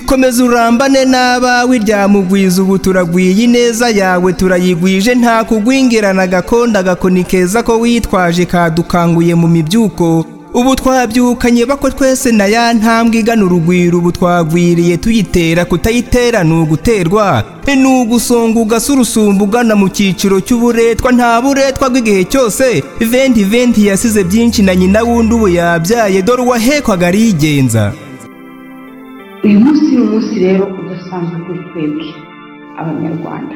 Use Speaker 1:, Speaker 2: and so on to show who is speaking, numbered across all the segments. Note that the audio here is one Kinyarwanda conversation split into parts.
Speaker 1: komeza urambane n'abawe ryamugwiza ubu turagwiye ineza yawe turayigwije nta kugwingirana agakonda agakoni keza ko witwaje kadukanguye mu mibyuko ubu twabyukanye bako twese na ya ntambwe igana urugwiro ubu twagwiriye tuyitera kutayitera ni uguterwa ni ugusonga ugasa urusumba ugana mu cyiciro cy'uburetwa nta buretwa bw'igihe cyose venti venti yasize byinshi na nyina wundi ubu yabyaye dore uwahekwaga arigenza
Speaker 2: uyu munsi ni umunsi rero udasanzwe kuri twebwe abanyarwanda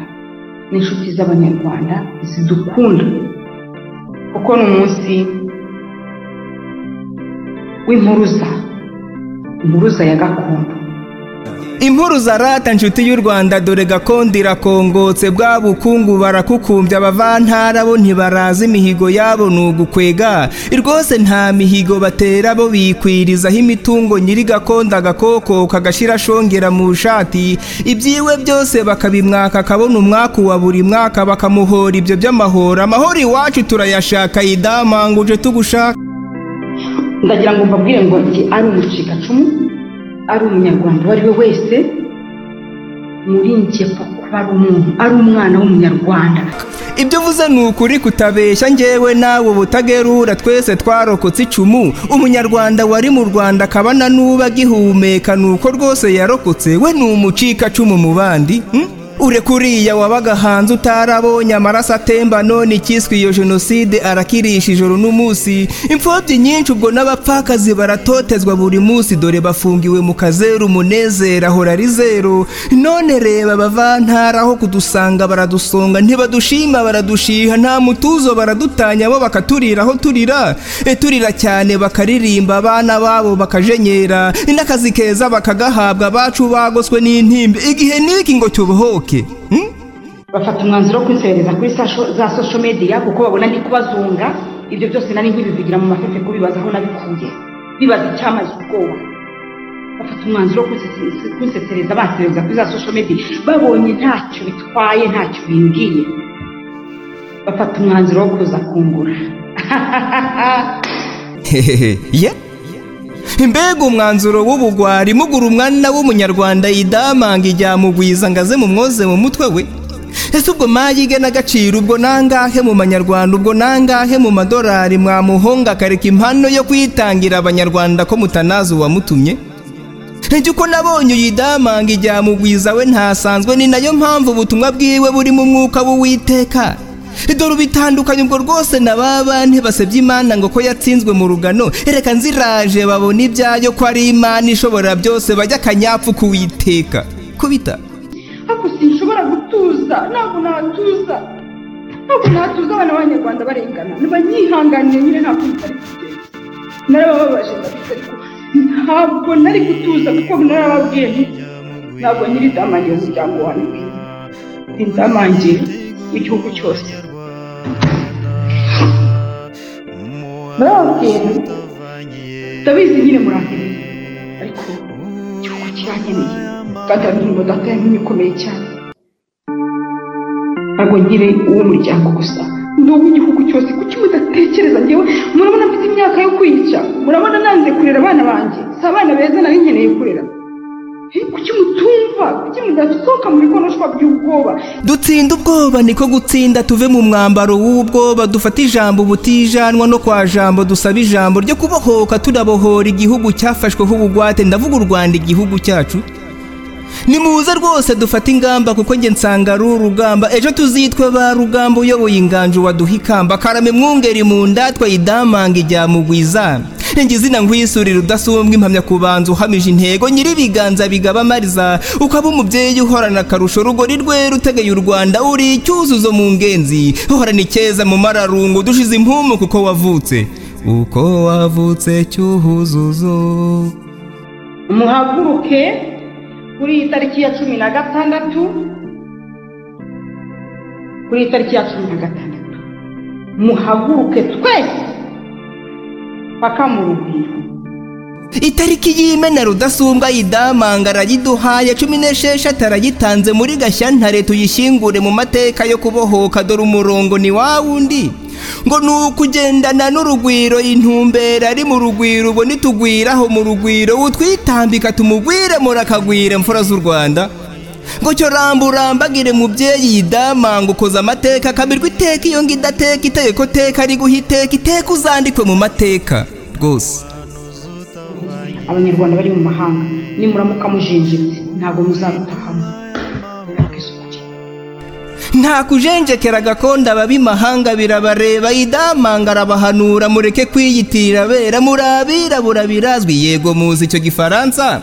Speaker 2: n'inshuti z'abanyarwanda zidukunda kuko ni umunsi w'impuruza impuruza ya gakondo
Speaker 1: impuruza rata nshuti y'u rwanda dore gakondo irakongotse bwa bukungu barakukumbya abavantara bo ntibaraza imihigo yabo ni ugukwega rwose nta mihigo batera bo bikwirizaho imitungo nyiri gakondo agakoko kagashira ashongera mu shati ibyiwe byose bakabimwaka akabona umwaka wa buri mwaka bakamuhora ibyo by'amahoro amahoro iwacu turayashaka yidamanguje tugushaka
Speaker 2: ndagira ngo mbabwire ngo njye ari umucikacumu ari umunyarwanda uwo ari we wese muri njye kuba ari umuntu ari umwana w'umunyarwanda
Speaker 1: ibyo uvuze ni ukuri kutabeshya ngewe nawe ubutagerura twese twarokotse icumu umunyarwanda wari mu rwanda akabana n'uba agihumeka ni uko rwose yarokotse we ni umucikacumu mu bandi ureka uriya wabaga hanze utarabonye amaraso atemba none ikiswe iyo jenoside arakirisha ijoro n'umunsi imfubyi nyinshi ubwo n'abapfakazi baratotezwa buri munsi dore bafungiwe mu kazeru umunezero ahora ari zero none reba abavantara aho kudusanga baradusonga ntibadushima baradushiha nta mutuzo baradutanya bo bakaturira aho turira e turira cyane bakaririmba abana babo bakajenyera n'akazi keza bakagahabwa abacu bagoswe n'intimba igihe n'iki ngo cyubohoke
Speaker 2: bafata umwanzuro wo kwinsereza kuri za sosho mediya kuko babona ndi kubazunga ibyo byose nari nkibivugira mu mafefe kubibaza aho nabikuye bibaza icyamaze ubwoba bafata umwanzuro wo kwinsesereza bansereza kuri za sosho mediya babonye ntacyo bitwaye ntacyo bimbwiye bafata umwanzuro wo kuza kungura
Speaker 1: hehehe mbega umwanzuro w'ubugwari mugura umwana w'umunyarwanda yidamanga iryamugwiza ngo aze mu mwoze mu mutwe we ese ubwo mayige n'agaciro ubwo nangahe mu manyarwanda ubwo nangahe mu madolari mwamuhonga akareka impano yo kwitangira abanyarwanda ko mutanazi uwamutumye njye uko nabonye uyidamanga iryamugwiza we ntasanzwe ni nayo mpamvu ubutumwa bwiwe buri mu mwuka w'uwiteka dore ubitandukanye ubwo rwose na ba bantu basebye imana ngo ko yatsinzwe mu rugano reka nziraje babona ibyayo ko ari imana ishobora byose bajya akanyapfu kuwiteka kubita
Speaker 2: ariko sinshobora gutuza ntabwo natuza ntabwo natuza abana b'abanyarwanda barengana ntibanyihanganiye nyine ntabwo ntari kugenza narabababaje ndabifite ariko ntabwo nari gutuza kuko narababwiye ntabwo nyiridamangiye umuryango wanjye indamangiye w'igihugu cyose murababwira ndabizi nyine murakire ariko igihugu kirankeneye kandi abintu yanyu ikomeye cyane ntabwo ngire uw'umuryango gusa ni uw'igihugu cyose kuki mudatekereza ngewe murabona mfite imyaka yo kwica murabona nanze kurera abana banjye si abana beza nari nkeneye kurera kuki mutumva kuki mudasohoka mu bikonoshwa by'ubwoba
Speaker 1: dutsinda ubwoba niko gutsinda tuve mu mwambaro w'ubwoba dufate ijambo ubutijanwa no kwa jambo dusaba ijambo ryo kubohoka turabohora igihugu cyafashweho ubugwate ndavuga u rwanda igihugu cyacu nimuze rwose dufate ingamba kuko njye nsanga ari urugamba ejo tuzitwe ba rugamba uyoboye inganjo waduha ikamba karame mwungeri mu ndatwa yidamanga ijyamugwiza njye izina nkwisurira udasumbwa impamya kubanza uhamije intego nyiri ibiganza bigaba amariza ukaba umubyeyi uhorana akarusho rugori rwe rutegeye u rwanda uri icyuzuzo mu ngenzi uhorana icyeza mu mararungu dushize impumu kuko wavutse uko wavutse cyuhuzuzo
Speaker 2: muhaguruke kuri iyi tariki ya cumi na gatandatu kuri iyi tariki ya cumi na gatandatu muhaguruke twese paka mu rugwiro
Speaker 1: itariki y'imena rudasumbwa yidamanga arayiduhaye cumi n'esheshatu arayitanze muri gashyantare tuyishyingure mu mateka yo kubohoka dore umurongo ni wa wundi ngo ni ukugendana n'urugwiro intumbero ari mu rugwiro ubwo nitugwiraho mu rugwiro utwitambika tumugwire akiremura akagwira imfura z'u rwanda ngo cyo rambura mbagire mubyeyi yidama ngo ukoze amateka akamirwa iteka iyo ngo idateka iteko teka ari guha iteka iteka uzandikwe mu mateka rwose
Speaker 2: abanyarwanda bari mu mahanga nimuramuka mujinjitse ntabwo muzabutahamo
Speaker 1: nta kujenjekera gakondo ababimahanga birabareba idamanga arabahanura mureke kwiyitirira bera muri abirabura birazwi yego muzi icyo gifaransa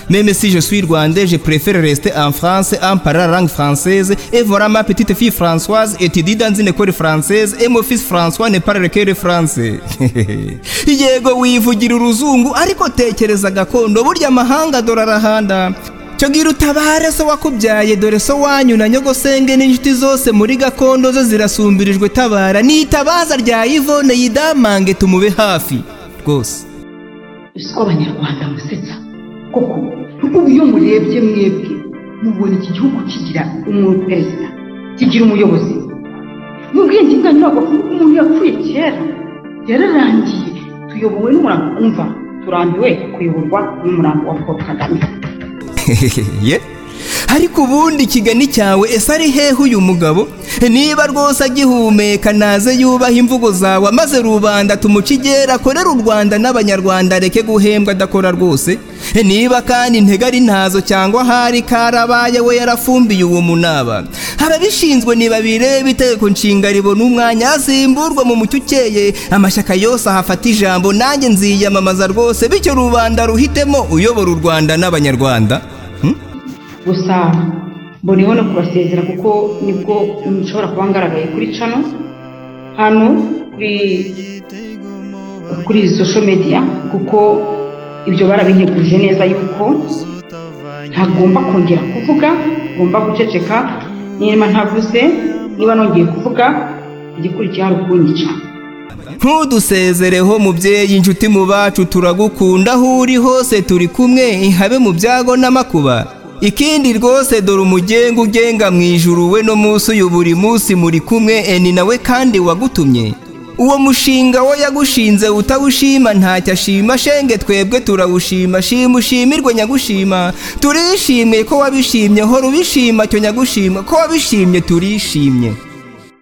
Speaker 1: Même si je suis rwandais, je préfère rester en France en parlant langue française. Et voilà ma petite fille Françoise étudie dans une école française et mon fils François ne parle que le français. Yego wivugira uruzungu ariko tekereza gakondo burya amahanga dore arahanda. Cyogira utabare so wakubyaye dore so wanyu na nyogosenge n'inshuti zose muri gakondo zo zirasumbirijwe tabara n'itabaza rya Yvonne yidamange tumube hafi rwose
Speaker 2: usiko abanyarwanda musetsa koko ubu iyo murebye mwebwe mubona iki gihugu kigira umuperezida kigira umuyobozi mu bwenge bwanyu ntabwo kuvuga umuntu yapfuye kera yararangiye tuyobowe n'umurambo umva turambiwe kuyoborwa n'umurambo wa paul kagame
Speaker 1: ye ariko ubundi ikigani cyawe ese ari hehe uyu mugabo niba rwose agihumeka naze yubaha imvugo zawe maze rubanda tumuce igera akorera u rwanda n'abanyarwanda areke guhembwa adakora rwose niba kandi intega ari ntazo cyangwa ahari karabaye we yarafumbiye uwo munaba ababishinzwe ntibabirebe itegeko nshinga ribona umwanya asimburwa mu mucyo ukeye amashyaka yose ahafata ijambo nanjye nziyamamaza rwose bityo rubanda ruhitemo uyobora u rwanda n'abanyarwanda
Speaker 2: gusa mboneyeho no kubasezera kuko nibwo nshobora kuba ngaragaye kuri cano hano kuri kuri social media kuko ibyo barabintegurije neza yuko ntagomba kongera kuvuga ngomba guceceka niba ntavuze niba nongeye kuvuga igikurikiye hari ukunyica
Speaker 1: ntudusezereho mubyeyi inshuti mu bacu turagukunda aho uri hose turi kumwe ihabe mu byago n'amakuba ikindi rwose dore umugenga ugenga mu ijuru we no munsi uyu buri munsi muri kumwe eni nawe kandi wagutumye uwo mushinga we yagushinze utawushima ntacyo ashima shenge twebwe turawushima shima ushimirwe nyagushima turishimye ko wabishimye hora ubishima cyo nyagushima ko wabishimye turishimye